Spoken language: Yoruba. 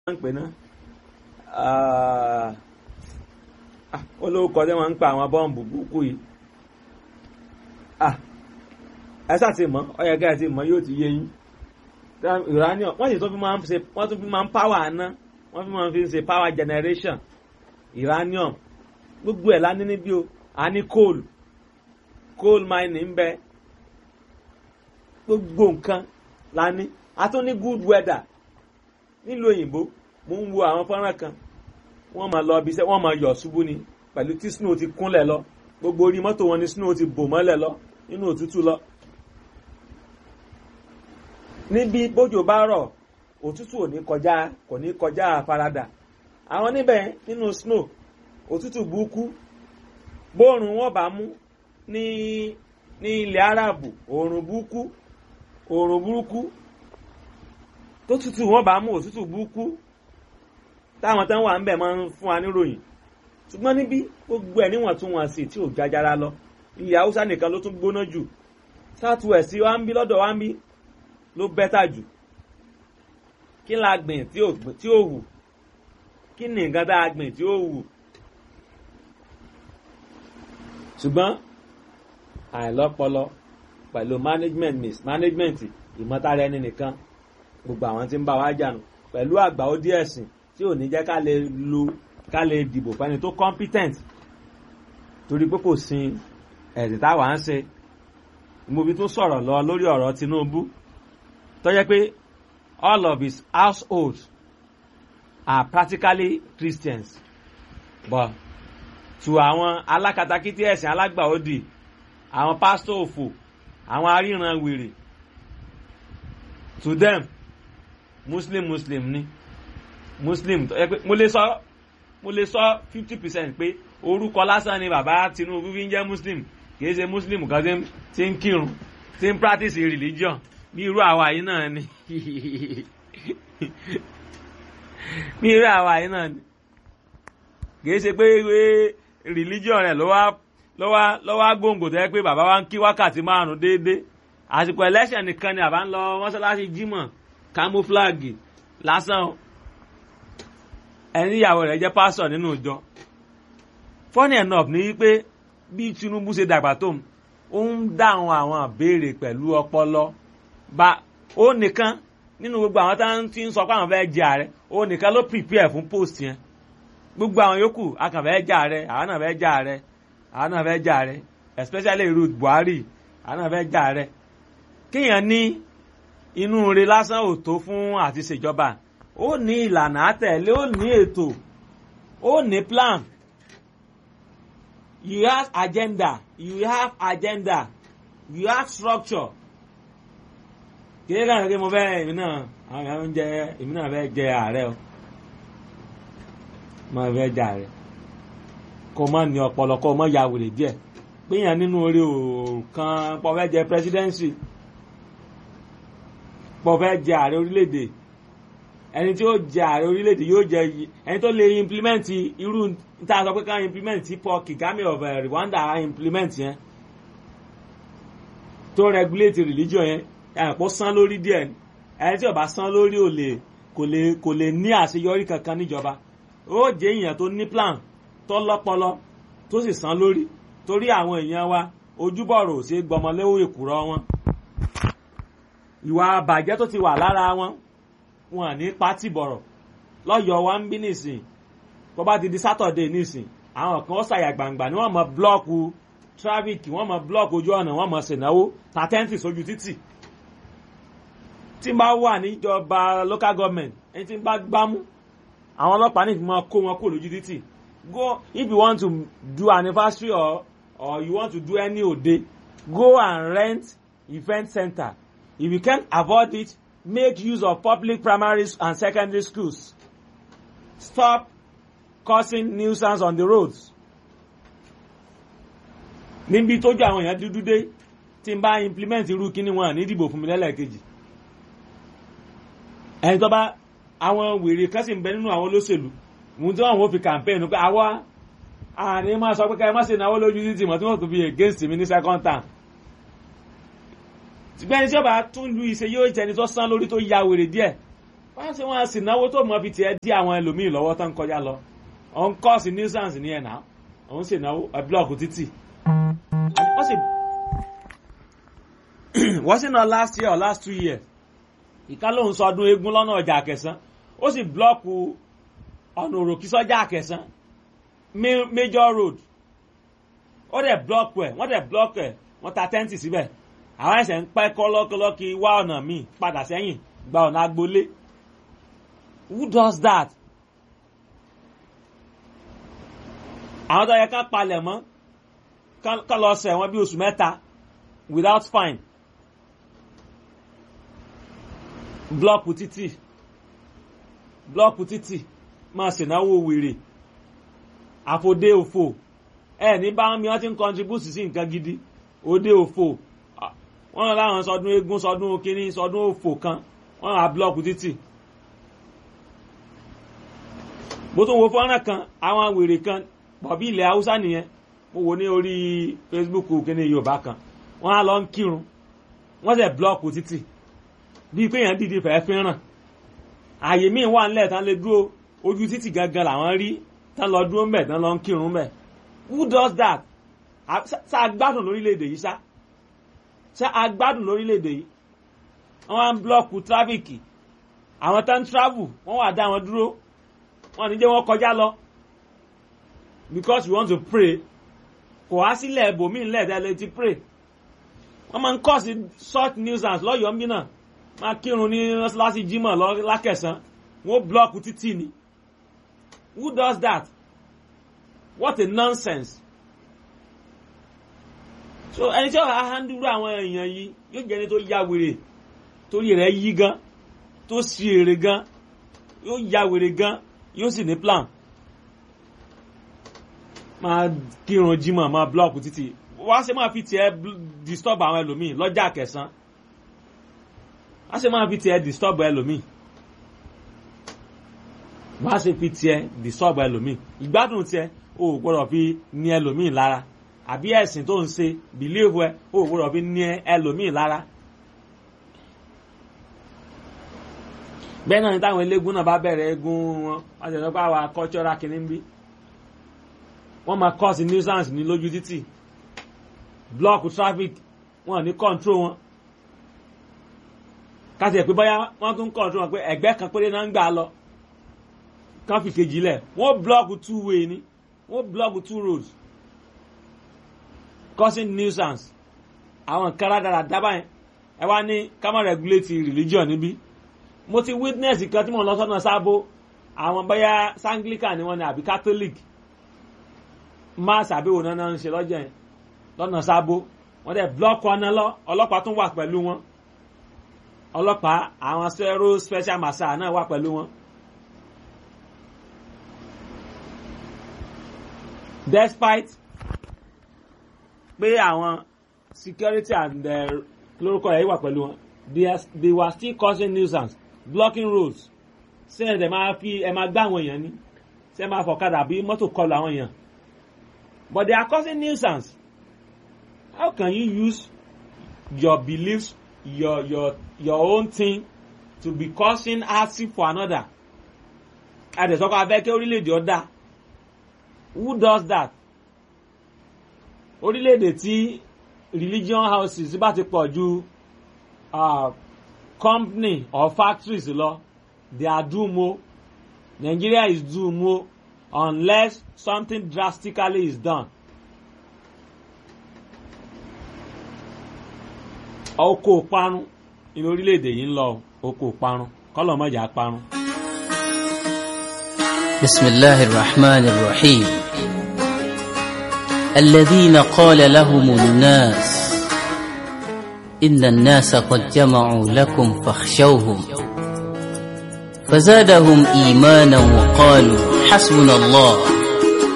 ń pè ná olóòkọ tí wọ́n ń pa àwọn bọ́ǹbù búkú yìí ẹ sáà ti mọ̀ ọ yẹ kẹ́ ẹ ti mọ̀ yóò ti yé yín uranium wọ́n sì tún fi máa ń ṣe wọ́n tún fi máa ń power àná wọ́n fi máa ń fi ṣe power generation uranium gbogbo ẹ̀ lání níbí o a ní coal coal mining ń bẹ gbogbo nǹkan lání a tún ní good weather nílùú òyìnbó mo ń wo àwọn fọ́nrán kan wọ́n máa lọ ibi iṣẹ́ wọ́n máa yọ̀ ṣubú ni pẹ̀lú tí snow ti kúnlẹ̀ lọ gbogbo orí mọ́tò wọn ni snow ti bò mọ́lẹ̀ lọ nínú òtútù lọ. níbi bójò bá rọ̀ òtútù ò ní kọjá kò ní kọjá àfaradà àwọn níbẹ̀ nínú snow òtútù burúkú bóòrùn wọn bá mú ní ní ilẹ̀ Árábù òòrùn burúkú òòrùn burúkú tó tútù wọn bá mú òtútù burúkú táwọn tán wà ń bẹ̀ máa ń fún wa níròyìn ṣùgbọ́n níbí gbogbo ẹ̀ níwọ̀ntúnwọ̀nsì tí ò jájára lọ ilẹ̀ haúsá nìkan ló tún gbóná jù south west wa ń bí lọ́dọ̀ wa ń bí ló bẹ́tà jù kí la gbìn tí ò wù kí ni nǹkan tá a gbìn tí ò wù ṣùgbọ́n àìlọ́pọlọ pẹ̀lú management mismanagement ìmọ̀tara ẹni nìkan gbogbo àwọn tí ń bá wa jànù pẹ̀lú àgbà ó díẹ̀ sìn tí ò ní jẹ́ ká lè lo ká lè dìbò fẹ́ni tó competent torí pé kò sin ẹ̀sìn táwa ń ṣe mo fi tún sọ̀rọ̀ lọ lórí ọ̀rọ̀ Tinubu tó jẹ́ pé all of his household are practically Christians but to àwọn alákatakítí ẹ̀sìn alágbàódì àwọn pásítọ̀ òfò àwọn aríran wèrè to them muslim muslim ni muslim tó yẹ pé mo lè sọ mo lè sọ fifty percent pé orúkọ lásán ni bàbá Tinubu fi ń jẹ́ muslim kìí ṣe muslim kan tí ń kírun tí ń practice religion bí irú àwa yìí náà ni bí irú àwa yìí náà ni kìí ṣe pé religion rẹ̀ ló wá ló wá ló wá gbòǹgbò tó yẹ pé bàbá wa ń kí wákàtí márùn déédéé àsìkò election nìkan ni àbá ń lọ mọ́ṣáláṣí jímọ̀ camouflage lásán ẹni ìyàwó rẹ̀ jẹ́ pásọ̀ nínú ìjọ funny enough ni wípé bí Tinubu ṣe dàgbà tó ó ń dáhùn àwọn àbéèrè pẹ̀lú ọpọlọ bá ó nìkan nínú gbogbo àwọn tá ti ń sọ pé àwọn fẹ́ jẹ ààrẹ ó nìkan ló prepare fún post yẹn gbogbo àwọn yòókù a kàn fẹ́ jẹ ààrẹ àwọn náà fẹ́ jẹ ààrẹ àwọn náà fẹ́ jẹ ààrẹ especially Ruth Buhari àwọn náà fẹ́ jẹ ààrẹ kéèyàn ní inú rẹ̀ lásán ò tó fún àti ṣèjọba ó ní ìlànà àtẹ̀lé ó ní ètò ó ní plan you have agenda you have agenda you have structure kìí kàn kí mo fẹ́ èmi náà àwọn èèyàn ń jẹ èmi náà fẹ́ jẹ ààrẹ o mo fẹ́ jẹ ààrẹ kó má ní ọpọlọ kó má ya wèrè díẹ̀ péyàn nínú orí òòkan pọ̀ fẹ́ jẹ presidency pọ̀ fẹ́ jẹ ààrẹ orílẹ̀-èdè ẹni tí ó jẹ ààrẹ orílẹ̀-èdè yóò jẹ ẹni tó lè implement irú níta sọ pé ká implement tí Paul Kagame of Rwanda implement yẹn tó regulate religion yẹn ẹ̀pọ̀ san lórí díẹ̀ ẹni tí ó bá san lórí ò lè kò lè kò lè ní àṣeyọrí kankan níjọba ó jẹ́ èèyàn tó ní plan tó lọ́pọlọ tó sì san lórí torí àwọn èèyàn wa ojúbọ̀rọ̀ ò ṣe gbọmọléwò èkùrọ́ wọn ìwà àbàjẹ́ tó ti wà lára wọn wọn ní pátì bọ̀rọ̀ lọ́yọ̀ wa ń bí nìsín tó bá ti di sátọ̀dé nìsín àwọn kan ó ṣàyà gbangba ni wọ́n mọ blọ́ọ̀kù tráfíkì wọ́n mọ blọ́ọ̀kù ojú ọ̀nà wọ́n mọ ṣènáwó tàtẹ́ǹtì sójú títì tí n bá wà níjọba local government ẹni tí n bá gbámú àwọn ọlọ́pàá ní ìfimọ́ kó wọn kó lójú títì go if you want to do anniversary or or you want to do any òde go and rent event center if you can't avoid it make use of public primary and secondary schools stop causing nuisance on the roads níbi tójú àwọn èèyàn dúdú dé tí n bá implement irú kíní wọn ní ìdìbò fún mi lẹ́lẹ́kejì ẹni tó bá àwọn wèrè kan sì ń bẹ nínú àwọn olóṣèlú ohun tí wọn ò fi campaign pé àwa àní máa sọ pé ká ẹ má ṣe náwó lójú títì mọ́ tí wọ́n tún fi against mi ní second term ṣùgbọ́n ẹni tí ó bá tún lu ìṣe yóò jẹni tó sán lórí tó ya wèrè díẹ̀ wọ́n ṣe wọ́n sì náwó tó mọ fi tiẹ̀ dí àwọn ẹlòmíì lọ́wọ́ tán kọjá lọ òun kọ́ sí nuisance ní ẹ̀ náà òun sì náwó ẹ̀ blọọkù títì wọ́n sì wọ́n sì náà last year or last two years ìka lóun sọdún eégún lọ́nà ọjà àkẹsán ó sì blọọkù ọ̀nà òròkì sọ́jà àkẹsán major road ó dẹ̀ blọọkù ẹ̀ wọ́n dẹ̀ blọọkù ẹ̀ wọ́n ta tẹ́ǹtì síbẹ̀ àwọn ẹ̀sẹ̀ ń pẹ́ kọ́lọ́kọ́lọ́kì wá ọ̀nà míì padà sẹ́yìn gba ọ̀nà agbolé who does that? àwọn tó yẹ ká palẹ̀ mọ́ ká lọ sẹ̀ wọ́n bí oṣù mẹ́ta without fine blọọkù títì blọọkù títì máa ṣènáwó wèrè àfòdé òfò ẹ ní bá mi wọ́n ti ń contribute sí nǹkan gidi òde òfò wọ́n lọ láwọn sọdún eégún sọdún kínní sọdún òfò kan wọ́n ra blọọkù títì mo tún wo fọ́nrán kan àwọn wèrè kan bọ̀bí ilẹ̀ haúsá nìyẹn mo wò ní orí facebook kíní yorùbá kan wọ́n á lọ ń kírun wọ́n sì blọọkù títì bíi pé èèyàn dìde fẹ́ẹ́ fẹ́ràn ààyè míì wà nílẹ̀ tán lè dúró ojú títì gangan làwọn rí tán lọ dúró mbẹ̀ tán lọ ń kírun mbẹ̀ who does that ṣá agbádùn lórílẹ̀‐èdè yìí ṣá ṣá agbádùn lórílẹ̀‐èdè yìí wọ́n á ń blọọkù tráfíkì àwọn tán travel wọ́n wà dá wọn dúró wọ́n ní jẹ́ wọ́n kọjá lọ because we want to pray kò wá sílẹ̀ ẹ̀bòmíì ńlẹ̀ tẹ́lẹ̀ ti pray wọ́n máa ń kọ́ sí short nuisance lọ́yọ̀ọ́ mí náà máa kírun ní mọ́ṣáláṣí jímọ̀ lákẹ̀sán wọ́n blọ́ọ̀kù títì ni who does that what a nonsense so ẹni tí wọ́n á handúró àwọn èèyàn yìí yóò jẹ́ ẹni tó ya wèrè torí rẹ̀ yí gan tó sì èrè gan yóò ya wèrè gan yóò sì ní plan máa kírun jímọ̀ máa blọ́ọ̀kù títì wá ṣe máa fi tiẹ̀ disturb àwọn ẹlòmíì lọ́jà kẹsàn-án wá ṣe máa fi tiẹ̀ disturb ẹlòmíì wá ṣe fi tiẹ̀ disturb ẹlòmíì ìgbádùn tiẹ̀ o ò gbọ́dọ̀ fi ní ẹlòmíì lára àbí ẹ̀sìn tó ń ṣe bìlíìfù ẹ o ò gbọ́dọ̀ fi ní ẹlòmíì lára. bẹ́ẹ̀ náà ni táwọn eléégún náà bá bẹ̀rẹ̀ eégún wọn wọ́n ti sọ pé àwa cultural kìíní ń bí wọ́n máa cause nuisance ní lójú títì block traffic wọn ní control wọn káṣí ẹ̀ pé bóyá wọ́n tún control wọn pé ẹ̀gbẹ́ kan péré náà ń gbà lọ kán fi kejì lẹ̀ wọ́n block two way ni wọ́n block two roads causing nuisance àwọn nǹkan rádaràda dábàá ẹ wá ní ká má regulate religion níbí mo ti witness kan tí mo lọ sọ́nà sábó àwọn bóyá sanglican ni wọ́n ní àbí catholic mass àbíwò náà ń ṣe lọ́jọ́ yẹn lọ́nà sábó wọ́n dẹ̀ blọ́ọ̀kì ọ̀nà lọ ọlọ́pàá tún wà pẹ̀lú wọn ọlọ́pàá àwọn zero special marshal náà wà pẹ̀lú wọn. despite pé àwọn security and lórúkọ yẹn wà pẹ̀lú wọn they were still causing nuisance blocking roads ṣé ẹ̀ máa fi ẹ̀ máa gbá àwọn èèyàn ní ṣé ẹ̀ máa fọ̀kadà bí mọ́tò kọlù àwọn èèyàn but they are causing nuisance how can you use your beliefs your your your own thing to be causing hardship for another àdẹ̀sọ́kọ̀ abẹ́ kí orílẹ̀-èdè ọ̀dà who does that orílẹ̀-èdè tí religion houses bá ti pọ̀ ju uh, company or factories lọ they are doom o Nigeria is doom o unless something drastically is done. oko parun ní orílẹ̀-èdè yìí ń lọ oko parun kọ́lọ̀ mọ̀jà parun. بسم الله الرحمن الرحيم الذين قال لهم الناس إن الناس قد جمعوا لكم فاخشوهم فزادهم إيمانا وقالوا حسبنا الله